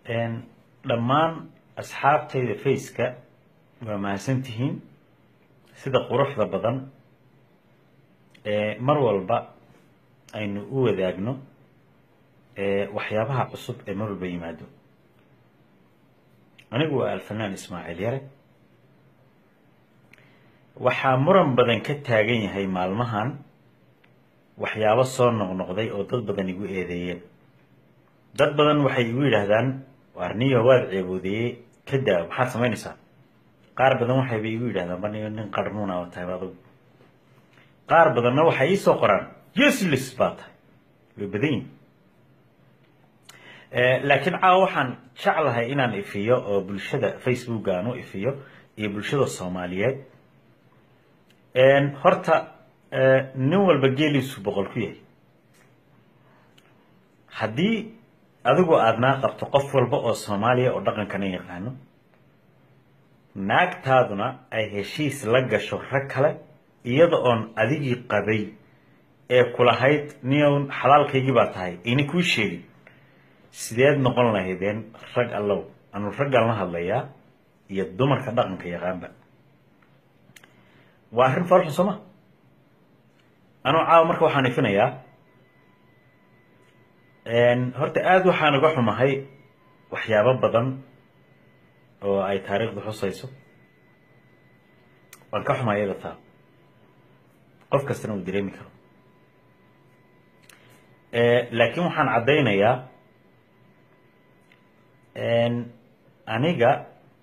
dhammaan asxaabtayda faceka waa mahadsantihiin sida quruxda badan ee mar walba aynu u wadaagno waxyaabaha cusub ee mar walba yimaado anigu waa alfanaan ismaaciil yare waxaa muran badan ka taagan yahay maalmahan waxyaabo soo noqnoqday oo dad badan igu eedeeyeen dad badan waxay igu yidhaahdaan warniyo waad ceeboodeeyey ka daa maxaad samaynaysaa qaar badan waxayba igu yidhahdaan baniyo nin qarnuuna oo tahay adugu qaar badanna waxay iisoo qoraan useless baa tahay way badan yihin laakiin caawa waxaan jeclahay inaan ifiyo oo bulshada facebook aan u ifiyo iyo bulshada soomaaliyeed horta nin walba geeliisu boqol ku yahay haddii adigu aada naa qabto qof walba oo soomaaliya oo dhaqankana yaqaano naagtaaduna ay heshiis la gasho rag kale iyada oon adigii qabay ee kulahayd niyown xalaalkaygii baa tahay ayna kuu sheegin sideed noqon lahaydeen rag allow anu raggaan la hadlayaa iyo dumarka dhaqanka yaqaanba waa arrin foolxun soo ma anuu caawa marka waxaan ifinayaa horta aada waxaan uga xumahay waxyaabo badan oo ay taariikhda xusayso waan ka xumaa iyada taa qof kastana uu dareemi karo laakiin waxaan caddaynayaa aniga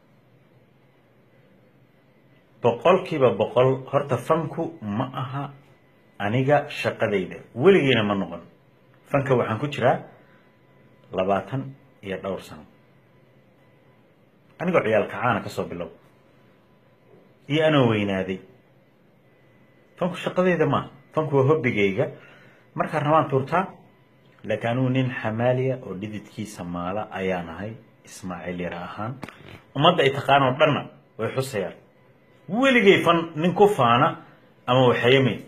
boqolkiiba boqol horta fanku ma aha aniga shaqadayda weligeyna ma noqon fanka waxaan ku jiraa labaatan iyo dhowr sano anigoo ciyaal kacaana ka soo bilow iyo anoo weynaaday fanku shaqadayda maaha fanku waa hobbigayga markaan rabaan tuurtaa laakiin anugu nin xamaaliya oo dhididkiisa maala ayaan ahay ismaaciil yara ahaan ummadda ay taqaanoo dhanna way xusayaan weligay fan nin ku faana ama waxayamay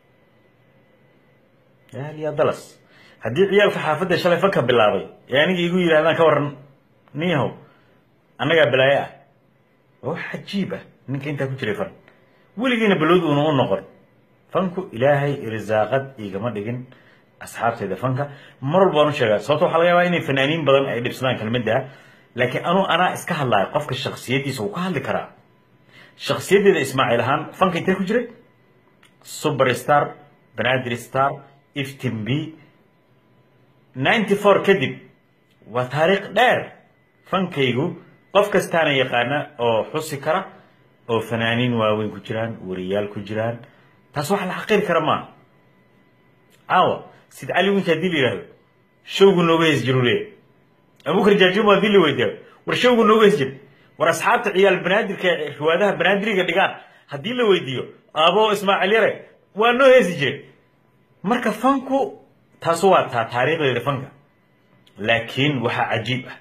yaaliya dalas haddii ciyaalka xaafadda shalay fanka bilaabay ee aniga igu yidhahdaan ka waran niyahow annagaa balaayo ah waa wax cajiib ah ninka intaa ku jiray fan weligiina balowd uuna u noqon fanku ilaahay risaaqad igama dhigin asxaabtayda fanka mar walba waan u sheegaa sababto waxa laga yaabaa inay fanaaniin badan ay dhibsadaan kelmadda laakiin anuu anaa iska hadlaya qofka shaksiyaddiisa wuu ka hadli karaa shaksiyaddeeda ismaaciil ahaan fanka intee ku jiray superstar banaadir star iftin b ninety four kadib waa taariikh dheer fankaygu qof kastaana yaqaana oo xusi kara oo fanaaniin waaweyn ku jiraan wariyaal ku jiraan taas wax la xaqiri kara maaha caawa sid cali winka haddii la yidhahdo showgu nooga hees jiru leeya abubakar jaajimo haddii la weydiiyo war showgu nooga hees jir war asxaabta ciyaal banaadirka riwaadaha banaadiriga dhigaan haddii la weydiiyo aabo ismaaciil yare waa noo heesi jire marka fanku taasu waa taa taariikhdeeda fanka laakiin waxaa cajiib ah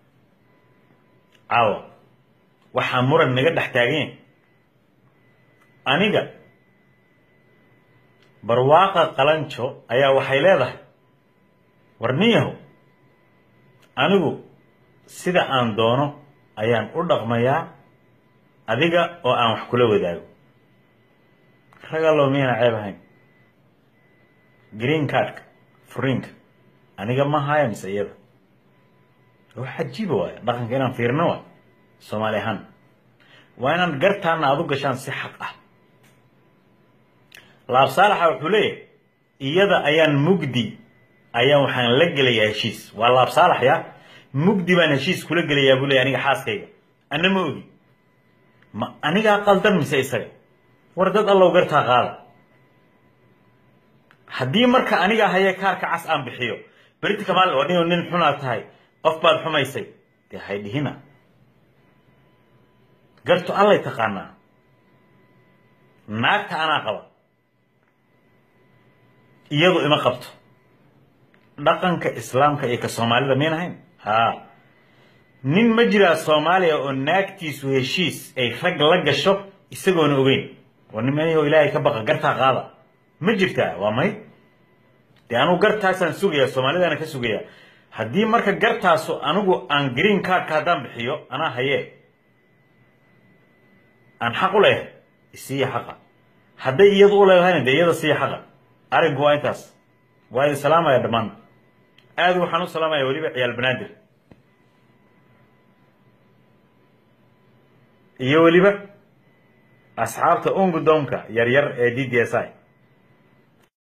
caawa waxaa muran naga dhex taaganya aniga barwaaqa qalanjo ayaa waxay leedahay war niyahow anigu sida aan doono ayaan u dhaqmayaa adiga oo aan wax kula wadaago ragaloo miyana ceeb ahayn green cardka furiinka aniga ma haya mise iyada wax cajiiba waaya dhaqanka inaan fiirino waay soomaali ahaan waa inaan gartaana aad u gashaan si xaq ah laab saalaxa wuxuu leeyahay iyada ayaan mugdi ayaan waxaan la gelayaa heshiis waa laab saalax ya mugdi baan heshiis kula gelayaa buu leeyahy aniga xaaskayga anna ma ogi ma anigaa qaldan mise isaga war dad allow gartaa qaada haddii marka aniga haye kaarka cas aan bixiyo berita kamaal oo nin nin xunaad tahay qof baad xumaysay dee hay dhihina gartu allay taqaanaa naagta anaa qaba iyadu ima qabto dhaqanka islaamka iyo ka soomaalida miyn ahayn haa nin ma jiraa soomaaliya oo naagtiisu heshiis ay rag la gasho isagoona ogeyn waa nimanyo ilaahay ka baqa gartaa qaada ma jirtaa waa may dee anuu gartaasaan sugayaa soomaalidaana ka sugayaa haddii marka gartaasu anigu aan green cardka haddaan bixiyo anaa hayee aan xaq u leeyahay isiiya xaqa hadday iyadu u leedahayna dee iyada siiya xaqa arrinku waa intaas waa idin salaamaya dhammaan aad waxaan u salaamaya weliba ciyaal banaadir iyo weliba asxaabta ungudoomka yaryar ee d d s i